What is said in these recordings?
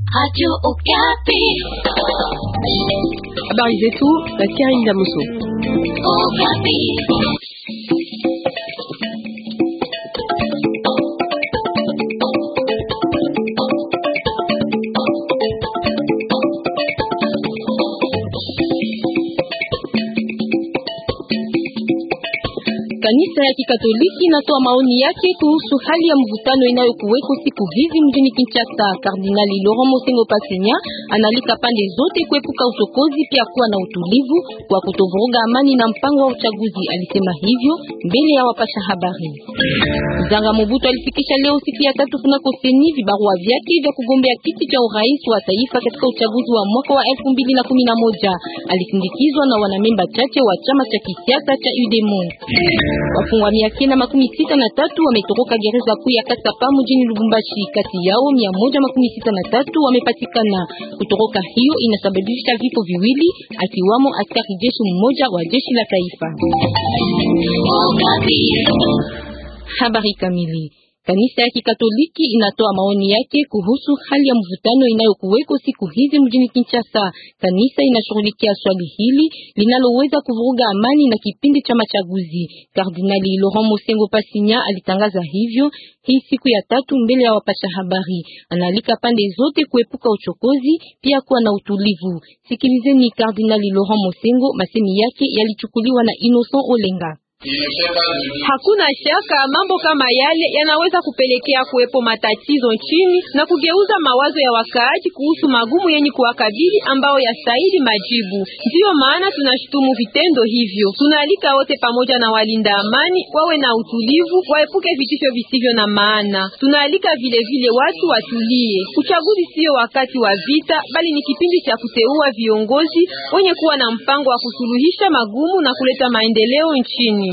Radio Okapi. Habari zetu na Karine Damoso. Okapi. Kanisa ya Kikatoliki inatoa maoni yake kuhusu hali ya mvutano inayokuweko siku hizi mjini Kinshasa. Kardinali Laurent Mosengo Pasinya analika pande zote kuepuka uchokozi, pia kuwa na utulivu kwa kutovuruga amani na mpango wa uchaguzi. Alisema hivyo mbele ya wapasha habari. Zanga Mobutu alifikisha leo siku ya tatu kunako seni vibarua vyake vya kugombea kiti cha urais wa taifa katika uchaguzi wa mwaka wa elfu mbili na kumi na moja. Alisindikizwa na wanamemba chache wa chama cha kisiasa cha UDEMO. Wafungwa mia kenda makumi sita na tatu wametoroka gereza kuu ya Kasapa mjini Lubumbashi. Kati yao mia moja makumi sita na tatu wamepatikana. Kutoroka hiyo inasababisha vifo viwili, akiwamo askari jeshi mmoja wa jeshi la taifa. Okapi. Habari kamili. Kanisa ya Kikatoliki inatoa maoni yake kuhusu hali ya mvutano inayokuweko siku hizi mjini Kinshasa. Kanisa inashughulikia swali hili linaloweza kuvuruga amani na kipindi cha machaguzi. Kardinali Laurent Mosengo Pasinya alitangaza hivyo hii siku ya tatu mbele ya wapasha habari. Analika pande zote kuepuka uchokozi, pia kuwa na utulivu. Sikilizeni Kardinali Laurent Mosengo, masemi yake yalichukuliwa na Innocent Olenga. Hakuna shaka mambo kama yale yanaweza kupelekea kuwepo matatizo nchini na kugeuza mawazo ya wakaaji kuhusu magumu yenye kuwakabili ambao yastahili majibu. Ndiyo maana tunashutumu vitendo hivyo. Tunaalika wote pamoja na walinda amani wawe na utulivu, waepuke vitisho visivyo na maana. Tunaalika vile vile watu watulie. Uchaguzi sio wakati wa vita, bali ni kipindi cha kuteua viongozi wenye kuwa na mpango wa kusuluhisha magumu na kuleta maendeleo nchini.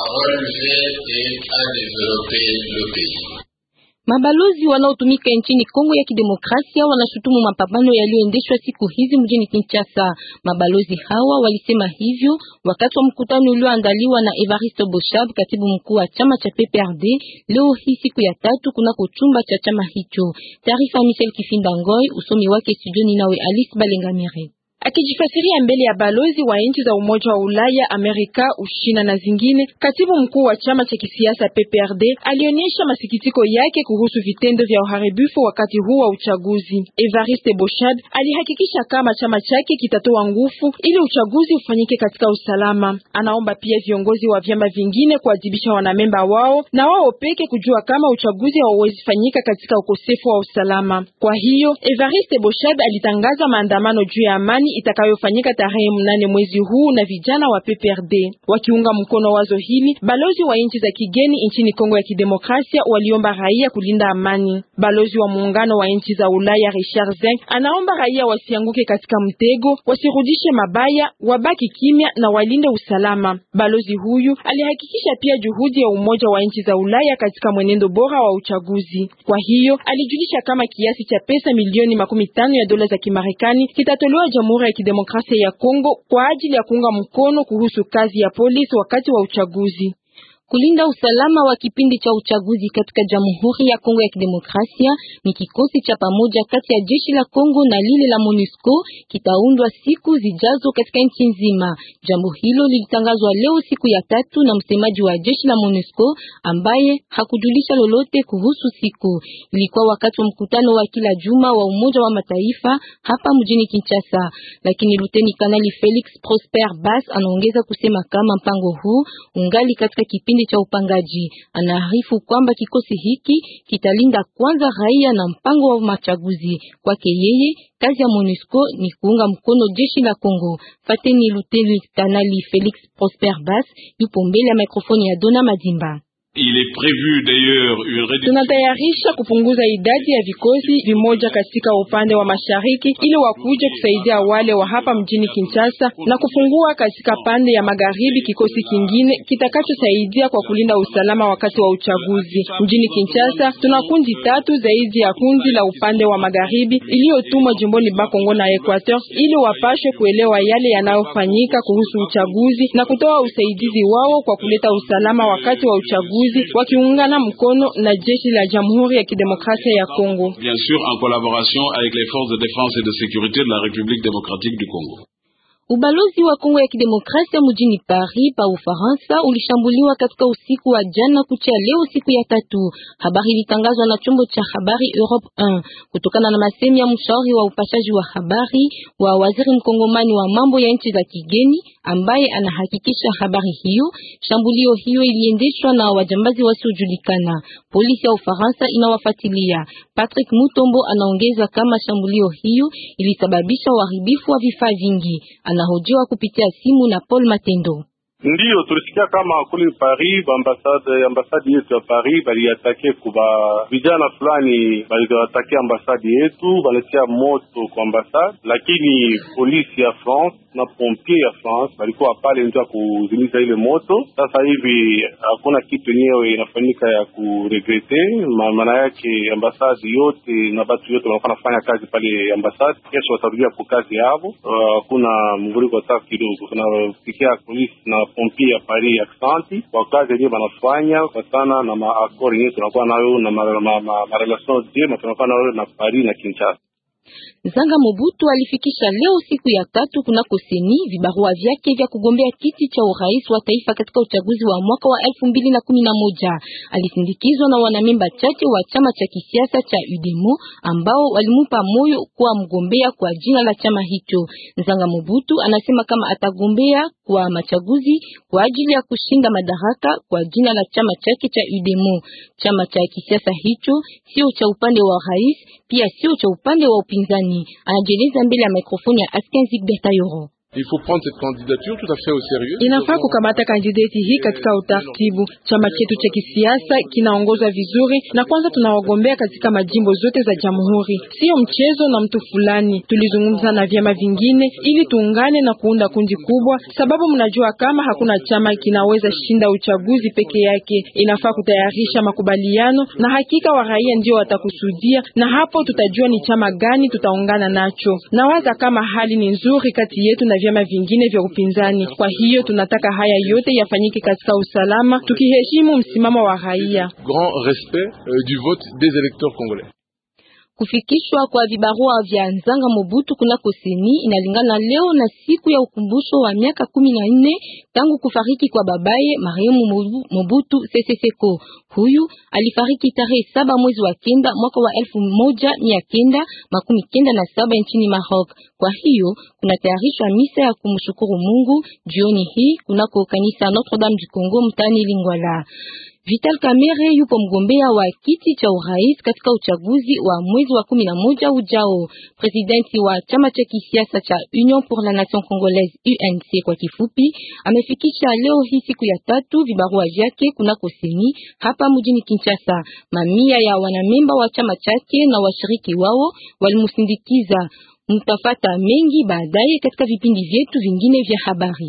Mabalozi wanaotumika nchini Kongo ya Kidemokrasia wanashutumu mapambano yaliyoendeshwa siku hizi mjini Kinshasa. Mabalozi hawa walisema hivyo wakati wa mkutano ulioandaliwa na Evariste Boshab, katibu mkuu wa chama cha PPRD, leo hii siku ya tatu kunako chumba cha chama hicho. Taarifa Michel Kifinda Ngoy, usomi wake studioni nawe Alice Balengamire. Akijifasiria mbele ya balozi wa nchi za Umoja wa Ulaya, Amerika, Ushina na zingine, katibu mkuu wa chama cha kisiasa PPRD alionyesha masikitiko yake kuhusu vitendo vya uharibifu wakati huu wa uchaguzi. Evariste Boshad alihakikisha kama chama chake kitatoa nguvu ili uchaguzi ufanyike katika usalama. Anaomba pia viongozi wa vyama vingine kuadhibisha wanamemba wao na wao peke kujua kama uchaguzi hauwezi fanyika katika ukosefu wa usalama. Kwa hiyo Evariste Boshad alitangaza maandamano juu ya amani itakayofanyika tarehe mnane mwezi huu na vijana wa PPRD wakiunga mkono wazo hili. Balozi wa nchi za kigeni nchini Kongo ya Kidemokrasia waliomba raia kulinda amani. Balozi wa muungano wa nchi za Ulaya Richard Zeng anaomba raia wasianguke katika mtego, wasirudishe mabaya, wabaki kimya na walinde usalama. Balozi huyu alihakikisha pia juhudi ya Umoja wa nchi za Ulaya katika mwenendo bora wa uchaguzi. Kwa hiyo alijulisha kama kiasi cha pesa milioni makumi tano ya dola za Kimarekani kitatolewa Jamhuri ya Kidemokrasia ya Kongo kwa ajili ya kuunga mkono kuhusu kazi ya polisi wakati wa uchaguzi. Kulinda usalama wa kipindi cha uchaguzi katika Jamhuri ya Kongo ya Kidemokrasia ni kikosi cha pamoja kati ya jeshi la Kongo na lile la MONUSCO kitaundwa siku zijazo katika nchi nzima. Jambo hilo lilitangazwa leo siku ya tatu na msemaji wa jeshi la MONUSCO ambaye hakujulisha lolote kuhusu siku. Ilikuwa wakati wa mkutano wa kila juma wa Umoja wa Mataifa hapa mjini Kinshasa, lakini Luteni Kanali Felix Prosper Bass anaongeza kusema kama mpango huu ungali katika kipindi cha upangaji. Anaarifu kwamba kikosi hiki kitalinda kwanza raia na mpango wa machaguzi. Kwake yeye, kazi ya MONUSCO ni kuunga mkono jeshi la Kongo. Fateni Luteni Kanali Felix Prosper Bass yupo mbele ya mikrofoni ya Dona Madimba. Il est prévu d'ailleurs une réduction. Tunatayarisha kupunguza idadi ya vikosi vimoja katika upande wa mashariki ili wakuje kusaidia wale wa hapa mjini Kinshasa na kufungua katika pande ya magharibi kikosi kingine kitakachosaidia kwa kulinda usalama wakati wa uchaguzi. Mjini Kinshasa tuna kundi tatu zaidi ya kundi la upande wa magharibi iliyotumwa jimboni Bakongo na Equateur ili wapashwe kuelewa yale yanayofanyika kuhusu uchaguzi na kutoa usaidizi wao kwa kuleta usalama wakati wa uchaguzi hivi wakiungana mkono na jeshi la Jamhuri ya Kidemokrasia ya Kongo. Bien sûr en collaboration avec les forces de défense et de sécurité de la République démocratique du Congo. Ubalozi wa Kongo ya Kidemokrasia mjini Paris pa Ufaransa ulishambuliwa katika usiku wa jana kucha leo siku ya tatu. Habari ilitangazwa na chombo cha habari Europe 1 kutokana na masemi ya mshauri wa upashaji wa habari wa waziri mkongomani wa mambo ya nchi za kigeni ambaye anahakikisha habari hiyo. Shambulio hiyo iliendeshwa na wajambazi wasiojulikana. Polisi ya Ufaransa inawafuatilia. Patrick Mutombo anaongeza kama shambulio hiyo ilisababisha uharibifu wa vifaa vingi. Anahojiwa kupitia simu na Paul Matendo. Ndiyo, tulisikia kama kule Paris ambasade ambasadi yetu ya Paris baliatake kuba vijana fulani baliatake ambasadi yetu, balitia moto kwa ambasade, lakini polisi ya France na pompier ya France balikuwa pale ndio ya kuzimiza ile moto. Sasa hivi hakuna kitu yenyewe inafanyika ya kuregrete, maana yake ambasadi yote na batu yote wanakuwa nafanya kazi pale ambasadi, kesho watarudia kwa kazi yao. Hakuna uh, mvuliko hata kidogo. Tunafikia polisi na pompier ya Paris aksanti kwa kazi yenyewe wanafanya kwa sana na maakori yenyewe tunakuwa nayo na marelation jema tunakuwa nayo na Paris na Kinshasa. Zanga Mobutu alifikisha leo siku ya tatu kunako seni vibarua vyake vya kugombea kiti cha urais wa taifa katika uchaguzi wa mwaka wa elfu mbili na kumi na moja. Alisindikizwa na wanamemba chache wa chama cha kisiasa cha UDEMO ambao walimupa moyo kuwa mgombea kwa jina la chama hicho. Zanga Mobutu anasema kama atagombea kwa machaguzi kwa ajili ya kushinda madaraka kwa jina la chama chake cha UDEMO. Chama cha kisiasa hicho sio cha upande wa rais, pia sio cha upande wa upinzani. Anajieleza mbele ya mikrofoni ya Askenzi Bertayoro. Il faut prendre cette candidature tout à fait au sérieux. Inafaa kukamata kandidati hii katika utaratibu. Chama chetu cha kisiasa kinaongozwa vizuri, na kwanza tunawagombea katika majimbo zote za jamhuri, sio mchezo na mtu fulani. Tulizungumza na vyama vingine ili tuungane na kuunda kundi kubwa, sababu mnajua kama hakuna chama kinaweza shinda uchaguzi peke yake. Inafaa kutayarisha makubaliano, na hakika wa raia ndio watakusudia, na hapo tutajua ni chama gani tutaungana nacho. Nawaza kama hali ni nzuri kati yetu na vyama vingine vya upinzani. Kwa hiyo tunataka haya yote yafanyike katika usalama, tukiheshimu msimamo wa raia. Grand respect euh, du vote des électeurs congolais. Kufikishwa kwa vibarua vya Nzanga Mobutu kunako seni inalingana leo na siku ya ukumbusho wa miaka kumi na nne tangu kufariki kwa babaye marehemu Mobutu Sese Seko. Huyu alifariki tarehe saba mwezi wa kenda mwaka wa elfu moja mia kenda makumi kenda na saba nchini Maroc. Kwa hiyo kunatayarishwa misa ya kumshukuru Mungu jioni hii kunako kanisa Notre Dame du Congo mtani Lingwala. Vital Kamerhe yupo mgombea wa kiti cha urais katika uchaguzi wa mwezi wa kumi na moja ujao. Presidenti wa chama cha kisiasa cha Union pour la Nation Congolaise UNC kwa kifupi, amefikisha leo hii siku ya tatu vibarua vyake kunako seni hapa mjini Kinshasa. Mamia ya wanamemba wa chama chake na washiriki wao walimusindikiza. Mtafata mengi baadaye katika vipindi vyetu vingine vya habari.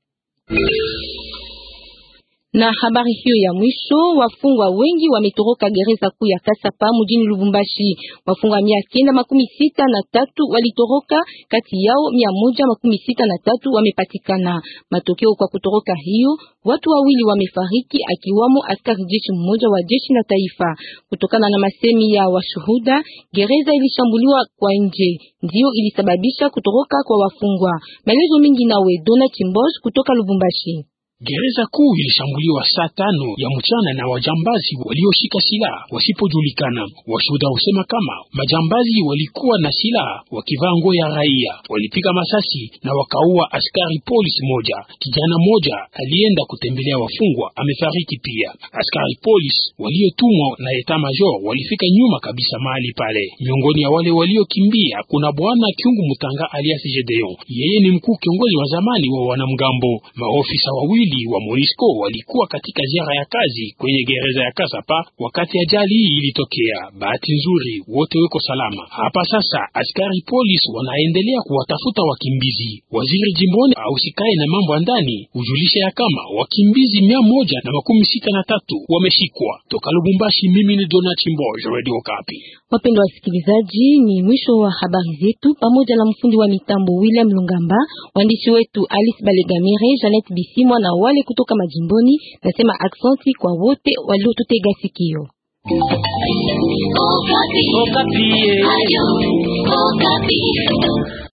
Na habari hiyo ya mwisho, wafungwa wengi wametoroka gereza kuu ya Kasapa mjini Lubumbashi. Wafungwa mia kenda makumi sita na tatu walitoroka, kati yao mia moja makumi sita na tatu wamepatikana. Matokeo kwa kutoroka hiyo, watu wawili wamefariki, akiwamo askari jeshi mmoja wa jeshi la taifa. Kutokana na masemi ya washuhuda, gereza ilishambuliwa kwa nje, ndio ilisababisha kutoroka kwa wafungwa. Maelezo mingi nawe Dona Chimbosh kutoka Lubumbashi. Gereza kuu ilishambuliwa saa tano ya mchana na wajambazi walioshika silaha wasipojulikana. Washuhuda husema kama majambazi walikuwa na silaha wakivaa nguo ya raia, walipiga masasi na wakaua askari polisi moja. Kijana moja alienda kutembelea wafungwa amefariki pia. Askari polisi waliotumwa na eta major walifika nyuma kabisa mahali pale. Miongoni ya wale waliokimbia kuna bwana Kyungu Mutanga alias Gedeon, yeye ni mkuu kiongozi wa zamani wa wanamgambo. Maofisa wawili wa Monisco walikuwa katika ziara ya kazi kwenye gereza ya Kasapa wakati ajali hii ilitokea. Bahati nzuri wote weko salama. Hapa sasa askari polisi wanaendelea kuwatafuta wakimbizi. Waziri jimboni ausikae na mambo ya ndani hujulisha ya kama wakimbizi mia moja na makumi sita na tatu wameshikwa. Toka Lubumbashi, mimi ni Dona Chimbo, Radio Okapi. Wapendwa wasikilizaji, ni mwisho wa habari zetu pamoja na mfundi wa mitambo William Lungamba, waandishi wetu Alice Balegamire, Janet Bisimwa na wale kutoka majimboni. Nasema aksanti kwa wote waliotutega sikio. Okapi. Okapi. Ayo, Okapi.